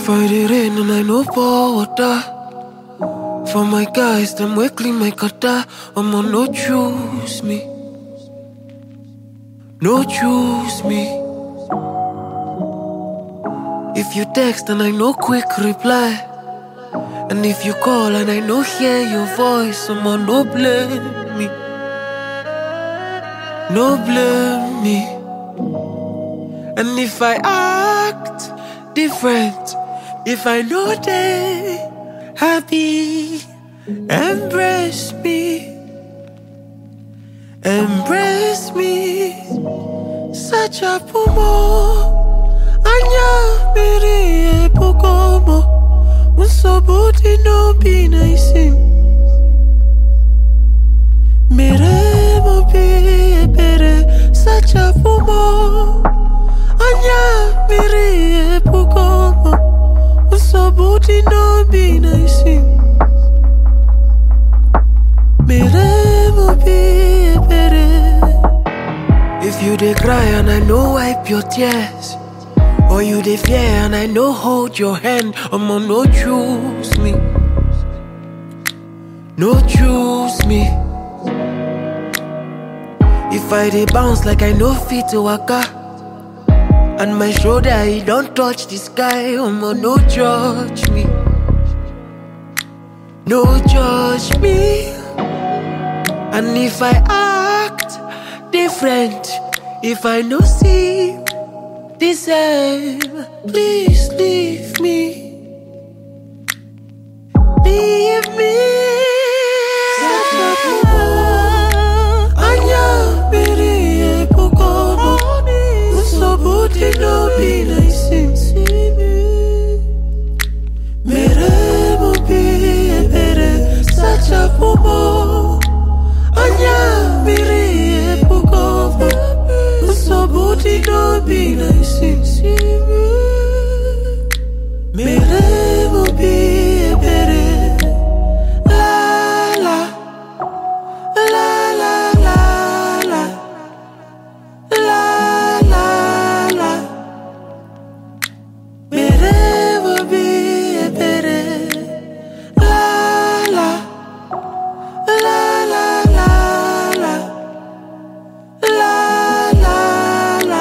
If I did rain and I no pour water For my guys, them we clean my gutter I'ma no choose me No choose me If you text and I no quick reply And if you call and I no hear your voice I'ma no blame me No blame me And if I act different If I know they happy Embrace me Embrace me Such a pumo Anya miri epukomo Unsobuti no be nice Mere mo be ebere Such a pumo Anya miri epukomo Unsobuti no be nice Mere mo be ebere If you dey cry and I no wipe your tears Or you dey fear and I no hold your hand I'ma no choose me No choose me If I dey bounce like I no fit to waka And my shoulder e don touch the sky I'ma no judge me No judge me And if I act different If I no see the same Please leave me Leave me Anya biri epukomo Usobuti no be nice Mere mo bi ebere Sacha pumo Anya biri epukomo Usobuti no be nice Mere mo bi ebere La la La la la la La la la Mere mo bi ebere La la La la la la La la la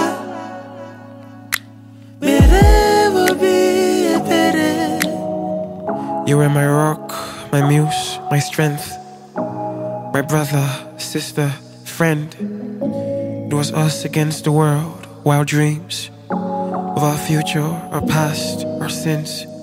Mere mo bi ebere You were my rock, my muse, my strength, my brother, sister, friend. It was us against the world, wild dreams of our future, our past, our sins.